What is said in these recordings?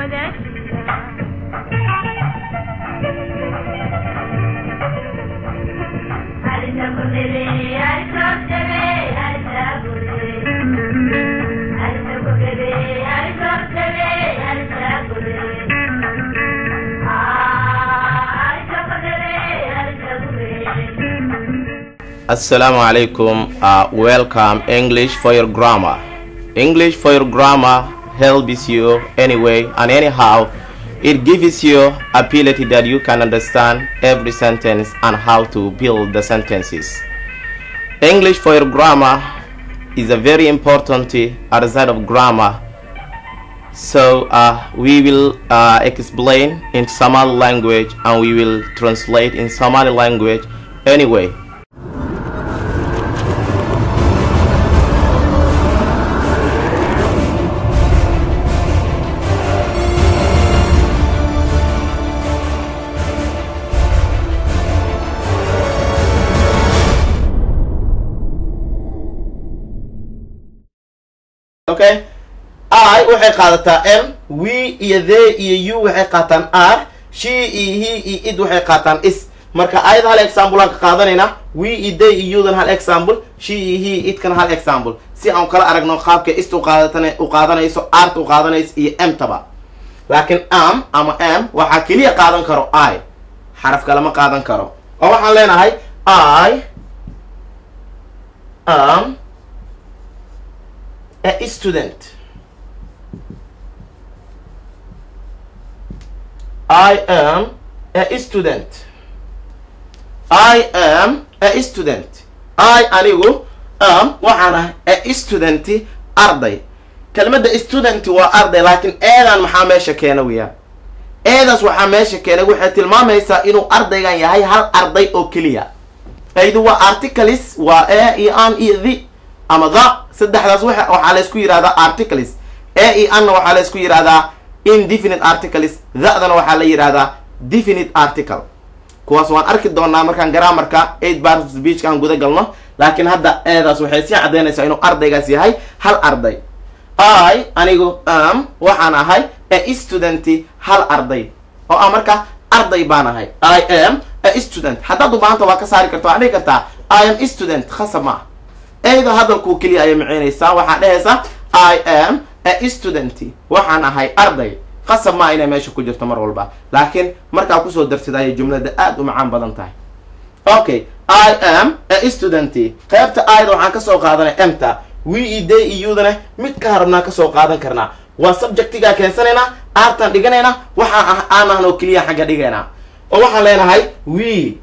Assalamu alaikum. Uh, welcome English for your grammar. English for your grammar helps you anyway and anyhow. It gives you ability that you can understand every sentence and how to build the sentences. English for your grammar is a very important outside of grammar. So uh, we will uh, explain in Somali language and we will translate in Somali language anyway. okay i waxay qaadataa m we iyo the iyo u waxay qaataan r she iyo he iyo id waxay qaataan is marka ayada hal example aan ka qaadanaynaa we iyo the iyo udan hal example she iyo he idkan hal example si aan kala aragno qaabka ist uqaadatan u qaadanayso art u qaadanayso iyo m taba laakiin am ama m waxaa keliya qaadan karo i xaraf kalama qaadan karo oo waxaan leenahay i am a student. I am a student. I am a student. I anigu am waxaan ahay a student arday. kelmadda student waa arday laakiin eedan maxaa meesha keena weeyaan eedaas waxaa meesha keenay waxay tilmaamaysaa inuu ardaygan yahay hal arday oo keliya aydu waa articles waa e iyo an iyo the ama the saddexdaas waxaa laysku yihahdaa articles e iyo anna waxaa laysku yihahdaa indefinite articles the-dana waxaa la yihahdaa definite article kuwaas waan arki doonaa markaan grammarka eight bar speechka aan guda galno laakiin hadda eedaas waxay sii caddaynaysaa inuu ardaygaas yahay hal arday i anigu am waxaan ahay a student hal arday oo ah marka arday baan ahay i am a student haddaad ubaahanta waa ka saari karta waxaa dhihi kartaa i am student khasab ma eyda hadalkuu keliya ayay micinaysaa waxaa dhehaysaa i am a student waxaan ahay arday qasab maa inay meesha ku jirto mar walba laakiin markaa kusoo darsid ayay jumlada aada u macaan badan tahay okay i am a student qaybta ayda waxaan kasoo qaadanay emta we i day iyudana mid ka harabnaa kasoo qaadan karnaa waa subjectigaa keensanaynaa aartaan dhiganaynaa waxaa ah aan ahan oo keliya xagga dhigaynaa oo waxaan leenahay we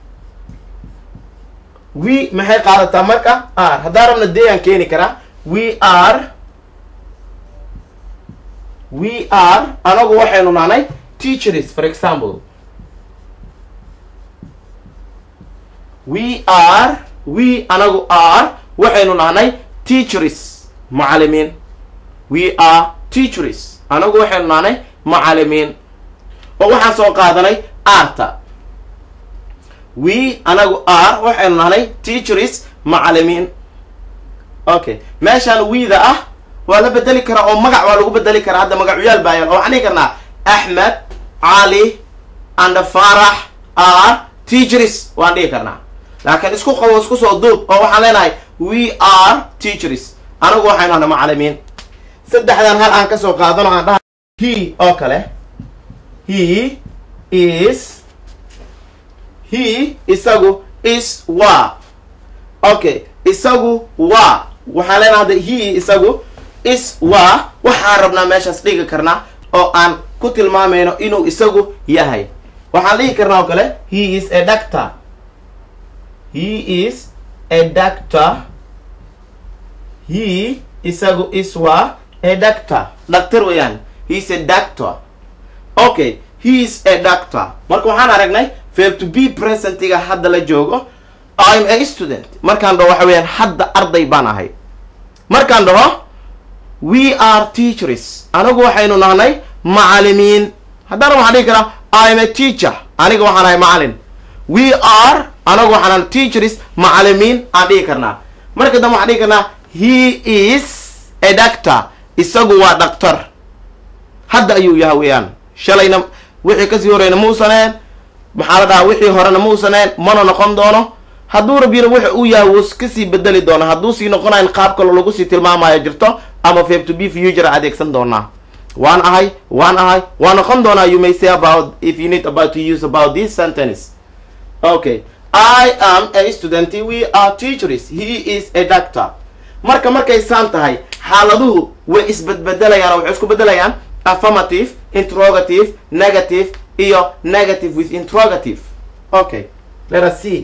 we maxay qaadataa marka r haddaan rabna deeyaan keeni karaa we are we are anagu waxaynu nahnay teachers for example we are we anagu are waxaynu nahnay teachers macalimiin we are teachers anagu waxaynu nahnay macalimiin oo waxaan soo qaadanay arta we anagu r waxaynu nahnay teachers macalimiin okay meeshaan wiida ah waa la bedeli karaa oo magac waa lagu bedeli karaa hadda magacuyaal baayaan oo waxaan dhihi karnaa axmed cali and farax r teachers waan dhihi karnaa laakiin isku qabo isku soo duub oo waxaan leenahay we are teachers anagu waxaynu nahnay macalimiin saddexdan hal aan kasoo qaadano aan dhaha he oo kale he is he isagu is waa okay isagu waa waxaan leenaha hadda he isagu is waa waxaan rabnaa meeshaas dhigi karnaa oo aan ku tilmaamayno inuu isagu yahay waxaan dhigi karnaa oo kale he is a doctor he is a doctor he isagu is waa a doctor doctor weeyaan he is a doctor okay he is a doctor marka waxaan aragnay verb to be presentiga hadda la joogo im a student markaan dhaho waxa weeyaan hadda arday baan ahay markaan dhaho we are teachers anigu waxaynu nahnay macalimiin haddana waxaan dhihi karaa im a teacher aniga waxaan ahay macalin we are anagu waxaan ahay teachers macalimiin aan dhihi karnaa marka dambe waxaan dhihi karnaa he is a doctor isagu waa dhaktar hadda ayuu yahay weeyaan shalayna wixii kasii horeyna muusaneen maxaa la dhahaa wixii horena muusaneen mana noqon doono hadduu rab yiro wuxa uu yahay wuu kasii bedeli doona hadduu sii noqonayn qaab kalo lagu sii tilmaamayo jirto ama fab to be future adeegsan doonaa waan ahay waan ahay waa noqon doonaa you may say about if you need about to use about this sentence okay i am a student we are teachers he is a doctor marka markay saan tahay xaaladuhu way isbedbedelayaan oo waxay isku bedelayaan affirmative interrogative negative iyo negative with interrogative okay let us see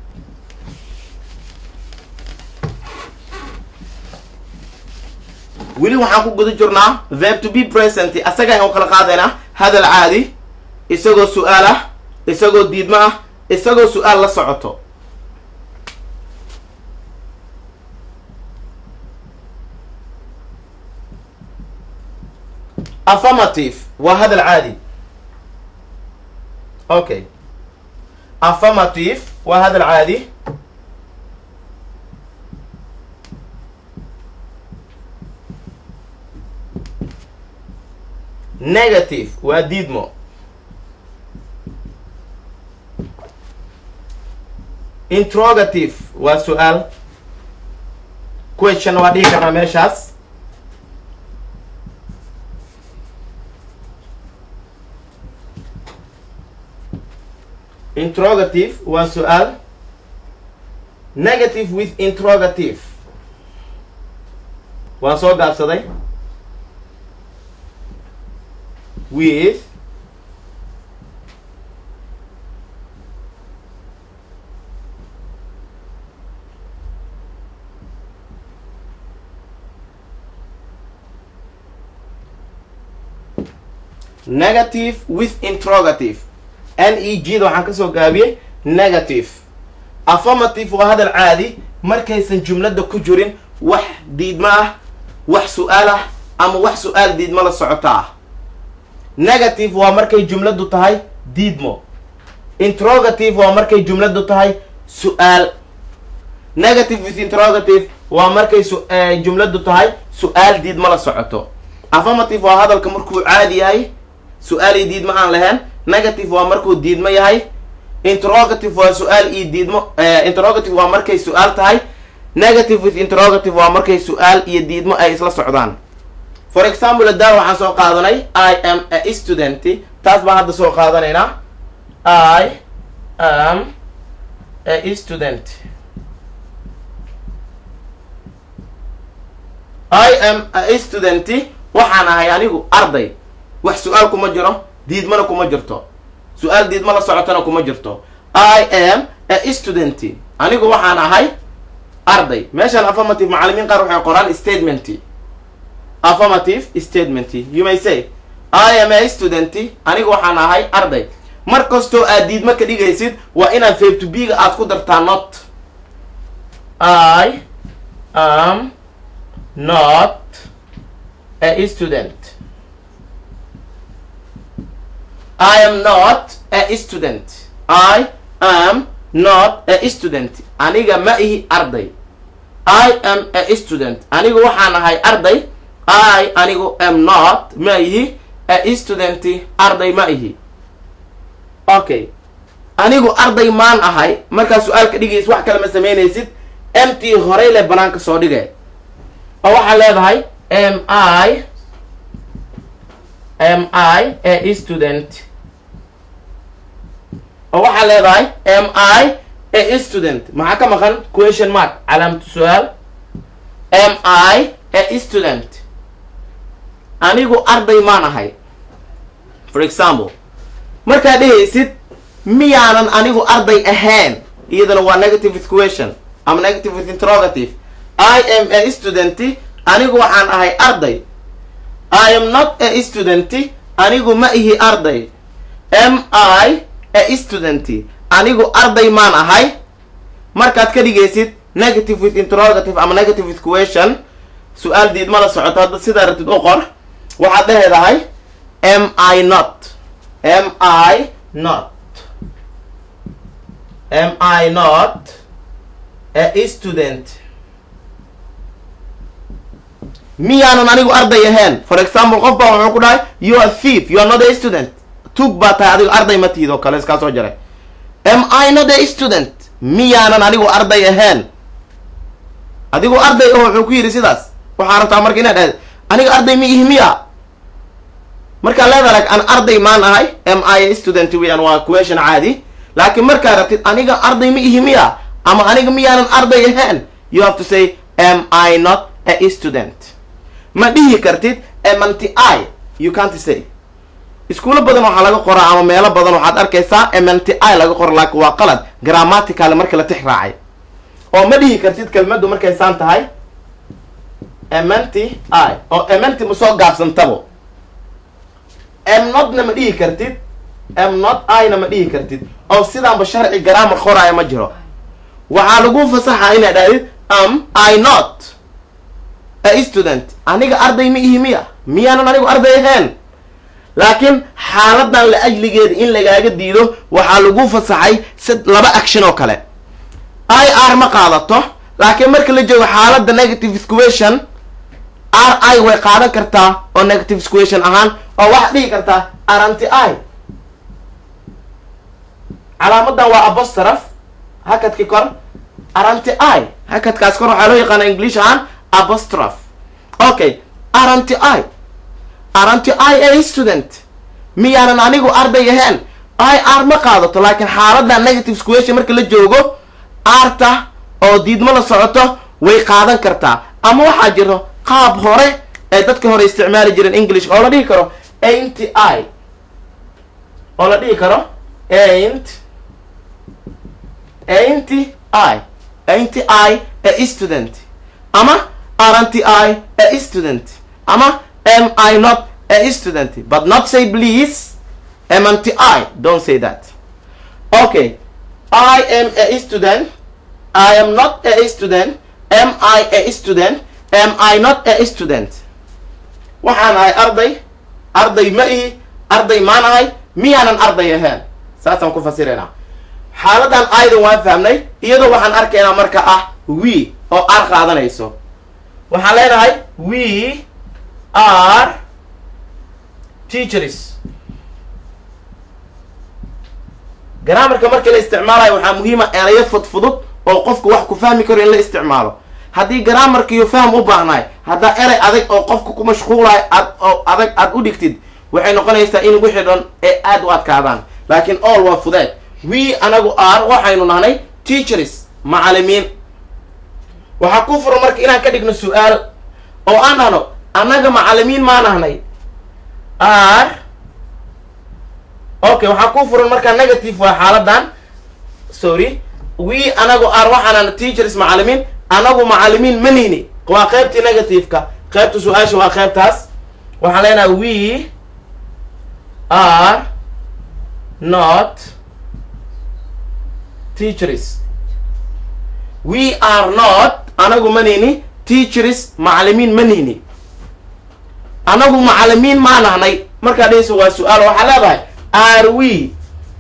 weli waxaan ku guda jirnaa verb to be present asaga ayaan u kala qaadaynaa hadal caadi isagoo su-aal ah isagoo diidmo ah isagoo su-aal la socoto affirmative waa hadal caadi okay affirmative waa hadal caadi negative waa diidmo interrogative waa su-aal question waa dhihi karnaa meeshaas interrogative waa su-aal negative with interrogative waan soo gaabsaday with negative with interrogative n e g da waxaan kasoo gaabiyey negative affirmative waa hadal caadi markaysan jumladda ku jirin wax diidmo ah wax su-aal ah ama wax su-aal diidmo la socota ah negative waa markay jumladdu tahay diidmo interrogative waa markay jumladdu tahay su-aal negative with interrogative waa markay jumladdu tahay su-aal diidmo la socoto affirmative waa hadalka markuu caadi yahay su-aal iyo diidmo aan lahayn negative waa markuu diidmo yahay interrogative waa su-aal iyo diidmo interrogative waa markay su-aal tahay negative with interrogative waa markay su-aal iyo diidmo ay isla socdaan for example haddaan waxaan soo qaadanay i am a student taas baan hadda soo qaadanaynaa i am a student i am a student waxaan ahay anigu arday wax su-aal kuma jiro diidmana kuma jirto su-aal diidmo la socotana kuma jirto i am a student anigu waxaan ahay arday meeshaan affirmative macalimiin qaar waxay qoraan statement affirmative statement you may say i am a student anigu waxaan ahay arday mar kastoo aad diidmo ka dhigaysid waa inaad fab to b-ga aad ku dartaa not i am not a student I am not a student. I am not a student. Aniga ma ihi arday. I am a student. Anigu waxaan ahay arday. I anigu am not ma ihi a student. Arday ma ihi. Okay. Anigu arday maan ahay. Markaa su-aal ka dhigays wax kale ma samaynaysid. mt horey le banaanka soo dhigay. oo waxaad leedahay am I am I a student oo waxaa leedahay am I a student maxaa ka maqan question mark calaamatu su-aal am I a student anigu arday maan ahay for example markaad dhehaysid miyaanan anigu arday ahayn iyadana waa negative with question ama negative with interrogative I am a student anigu waxaan ahay arday I am not a student anigu ma ihi arday am I a student anigu arday maan ahay markaad ka dhigaysid negative with interrogative ama negative with question su-aal diidma la socoto hadda sidaa ratid u qor waxaad dheheedahay am I not am I not am I not a student miyaanan anigu arday ahayn for example qof baa wuxuu ku dhahay you are thief you are not a student tuug baa tahay adigu arday ma tiid oo kale iskaa soo jaray am i not a student miyaanan anigu arday ahayn adigu arday oo wuxuu ku yidhi sidaas waxaa rabtaa marka inaad dhahda aniga arday ma ihi miya markaa leedahay an arday maan ahay am i a student weyan waa question caadi laakiin markaa rabtid aniga arday ma ihi miya ama aniga miyaanan arday ahayn you have to say am i not a student ma dhihi kartid emanti i you can't say iskuulo badan waxaa laga qoraa ama meelo badan waxaad arkaysaa emanti i laga qora laakiin waa qalad grammatical marka la tix raacay oo ma dhihi kartid kelmaddu markay saan tahay emanti i oo emanti ma soo gaabsantabo emnotna ma dhihi kartid emnot i na ma dhihi kartid oo sidaanba sharci grammar qoraayo ma jiro waxaa lagu fasaxa inaad dhahdid am i not a student aniga arday ma ihi miya miyaanan anigu arday ahayn laakiin xaaladan la ajligeeda in lagaaga diido waxaa lagu fasaxay sid laba action oo kale i r ma qaadato laakiin marka la joogo xaaladda negative squation r i way qaadan kartaa oo negative squation ahaan oo waxaad dhihi kartaa aranti i calaamadan waa apostraph hakadki kor aranti i hakadkaas kor waxaa loo yaqaana english ahaan apostroph okay aranti i aranti i a student miyaanan anigu arday ahayn i r ma qaadato laakiin xaalada negative squation marka la joogo arta oo diidmo la socoto way qaadan kartaa ama waxaa jiro qaab hore ee dadka hore isticmaali jireen english oo la dhihi karo ain't i oo la dhihi karo ain't ain't i ain't i a student ama aren't I a student ama am I not a student but not say please amn't I don't say that okay I am a student I am not a student am I a student am I not a student waxaan ahay arday arday ma ihi arday maan ahay miyaanan arday ahayn saasaan ku fasiraynaa xaaladan aydan waan fahmnay iyadoo waxaan arkaynaa marka ah we oo ar qaadanayso waxaan leenahay we are teachers graamarka markii la isticmaalayo waxaa muhiima erayo fudfudud oo qofku wax ku fahmi karo in la isticmaalo haddii graamarkiiyo fahm u baahnaay haddaa erey adag oo qofka ku mashquulayo aad oo adag aad u dhigtid waxay noqonaysaa in wixii dhan ee aada u adkaadaan laakiin all waa fudeed we anagu are waxaynu nahnay teachers macalimiin waxaa ku furan marka inaan ka dhigno su-aal oo aan dhahno annaga macalimiin maa nahnay r okay waxaa ku furan markaa negative waa xaaladan sorry we anagu ar waxaanana teachers macalimiin anagu macalimiin manini waa qaybtii negative-ka qaybta su-aasha waa qaybtaas waxaan leenahay we are not teachers we are not anagu manini teachers macalimiin manini anagu macalimiin maa nahnay markaa dhehaysa waa su-aal waxaa leedahay are we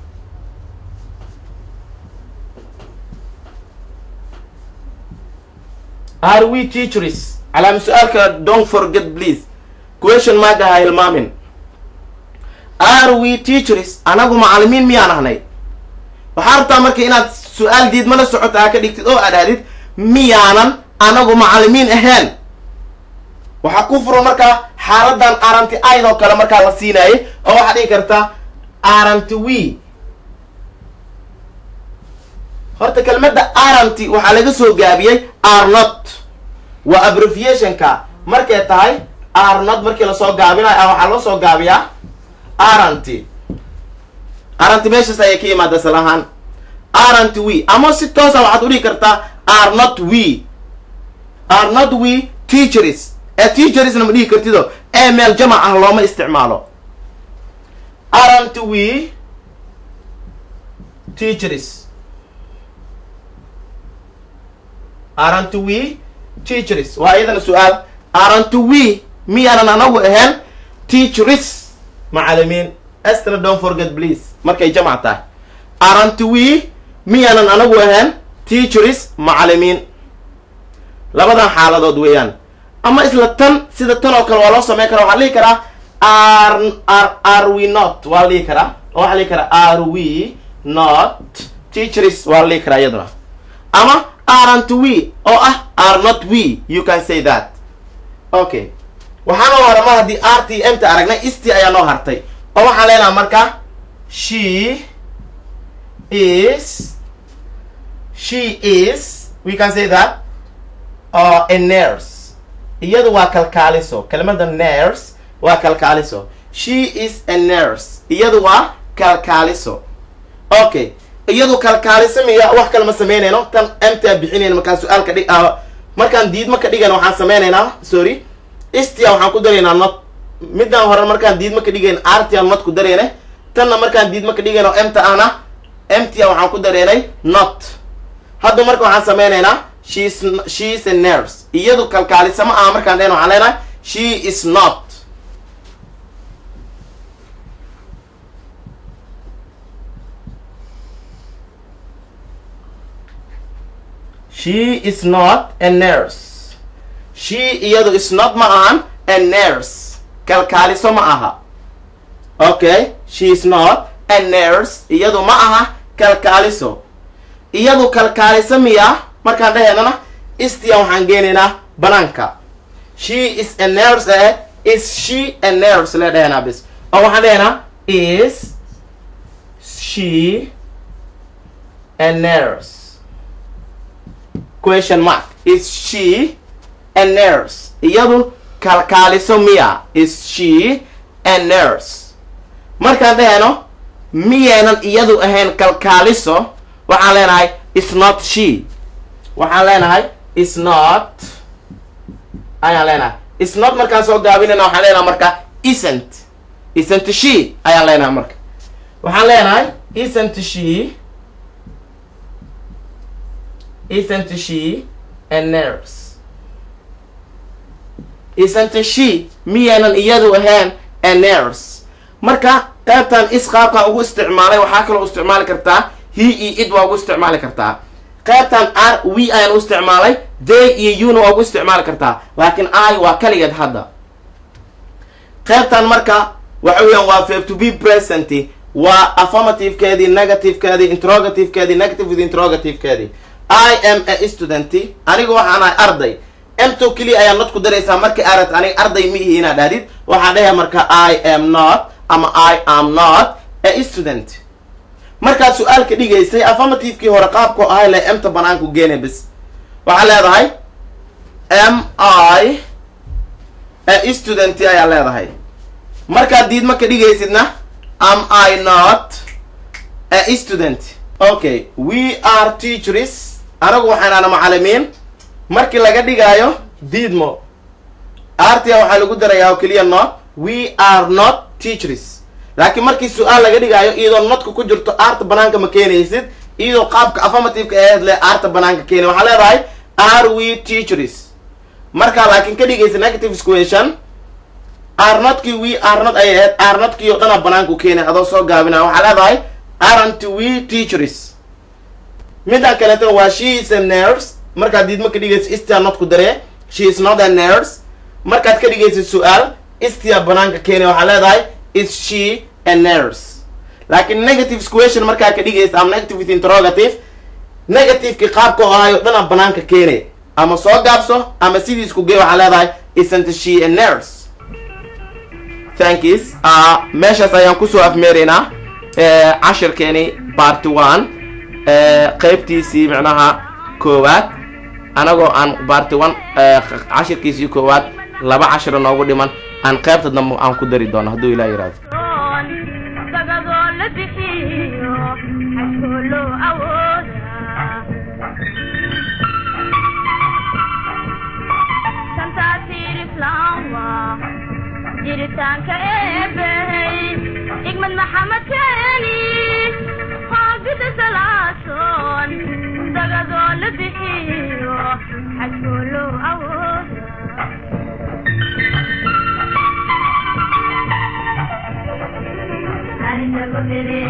are we teachers calaama su-aalka don't forget please question maaga ha hilmaamin are we teachers anagu macalimiin miyaa nahnay waxaa rabtaa marka inaad su-aal diidma la socota ha ka dhigtid oo aad ahdid miyaanan anagu macalimiin ahayn waxaa ku furan markaa xaaladan aranti aydoo kale markaa la siinaayay oo waxaad dhigi kartaa aranti we horta kelmadda aranti waxaa laga soo gaabiyey arnot waa abbreviationka markay tahay arnot markii lasoo gaabinayo waxaa loo soo gaabiyaa aranti aranti meeshaas ayay ka yimaada sal ahaan aranti we ama si toosa waxaad udhigi kartaa are not we are not we teachers ee teachersna ma dhihi kartido ee meel jamac ah looma isticmaalo aren't we teachers aren't we teachers waa iyadana su-aal aren't we miyaanan anagu ahayn teachers macalimiin estra don't forget please markay jamac tahay aren't we miyaanan anagu ahayn teachers macalimiin labadan xaaladood weeyaan ama isla tan sida tan oo kale waa loo sameyn karaa waxaa dhihi karaa are are are we not waa la dhihi karaa oo waxaa la dhihi karaa are we not teachers waa la dhihi karaa iyaduna ama aren't we oo ah are not we you can say that okay waxaa noo hara mar haddii r t m ta aragnay isti ayaa noo hartay oo waxaan leenaha marka she is she is we can say that uh, a nurse iyadu waa kalkaaliso kelmada nurse waa kalkaaliso she is a nurse iyadu waa kalkaaliso okay iyadu kalkaaliso miya wax kale ma sameynayno tan mta bixinayna markaan su-aalka dhig markaan diidma ka dhigayna waxaan sameynaynaa sorry istia waxaan ku daraynaa not midaan hore markaan diidma ka dhigayn artia not ku darayna tanna markaan diidma ka dhigayno mta ahna mta waxaan ku daraynay not hadda marka waxaan sameynaynaa shes she is a nurse iyadu kalkaalisa ma aha markaan dhehn waxaan leenahay she is not she is not a nurse she iyadu is not ma ahan a nurse kalkaaliso ma aha okay she is not a nurse iyadu ma aha kalkaaliso iyadu kalkaaliso miya markaan dhaheynana istia waxaan geenaynaa banaanka she is a nurse eh is she a nurse le dhaheynaa bis oo waxaan dhaheynaa is she a nurse question mark is she a nurse iyadu kalkaaliso miya is she a nurse markaan dhahayno miyaynan iyadu ahayn kalkaaliso waxaan leenahay is not she waxaan leenahay is not ayaan leenahay is not markaan soo gaabinayna waxaan leenahay marka isn't isn't she ayaan leenahay marka waxaan leenahay isn't she isn't she a nurse isn't she miyaynan iyadu ahayn a nurse marka qaybtan is qaabkan ugu isticmaalay waxaa kaloo isticmaali kartaa he iyo id waa ugu isticmaali kartaa qaybtan r we ayaan u isticmaalay day iyo una waa ugu isticmaali kartaa laakiin i waa kaligeed hadda qaybtan marka waxa weeyaan waa verb to be present waa affirmativekeedii negativekeedii interrogativekeedii negative with interrogativekeedii i am a student aniga waxaan ahay arday emto keliya ayaa not ku daraysaa markii arad aniga arday ma ihi inaad dhahdid waxaan dhahay marka i am not ama i am not a student markaad su-aalka dhigaysay affirmativekii hore qaabku ahay le emta banaanku geene bis waxaa leedahay m i a student ayaa leedahay markaad diidma ka dhigaysidna am i not a student okay we are teachers anagu waxaanaana macalimiin markii laga dhigaayo diidmo artia waxaa lagu darayaa oo keliya not we are not teachers laakiin markii su-aal laga dhigaayo iyadoo nodka ku jirto aarta banaanka ma keenaysid iyadoo qaabka affirmativeka aheed le aarta banaanka keena waxaa leedahay are we teachers markaa laakiin ka dhigaysa negative squation arnotkii we arnot ay aheyd arnotkii oo dhanaa banaanku keenay adoo soo gaabinaya waxaa leedahay aren't we teachers midaan kaleetana waa she is a nurse markaad diidma ka dhigaysa istia not ku daree she is not a nurse markaad ka dhigaysa su-aal istia banaanka keenay waxaa leedahay is she a nurse laakiin negative squation markaa ka dhigaysa ama negative with interrogative negativekii qaabka oo ahayo dhanaa banaanka keenay ama soo gaabso ama sidiisku gey waxaa leedahay isn't she a nurse thankis meeshaas ayaan kusoo afmeeraynaa cashirkeeni party one qeybtiisii micnaha koowaad anagoo aan party one cashirkiisii koowaad laba cashiro noogu dhiman aan qeybta dambe aan ku dari doono hadduu ilaa yihahdo dagadoo la bixiyo xajkoo loo awoodaa shantaatiir islaam waa jiritaanka eebbahey igmad maxamed keeni hoogida salaasoon dagadoo la bixiyo xajkoo loo awoodaa Ari jago mere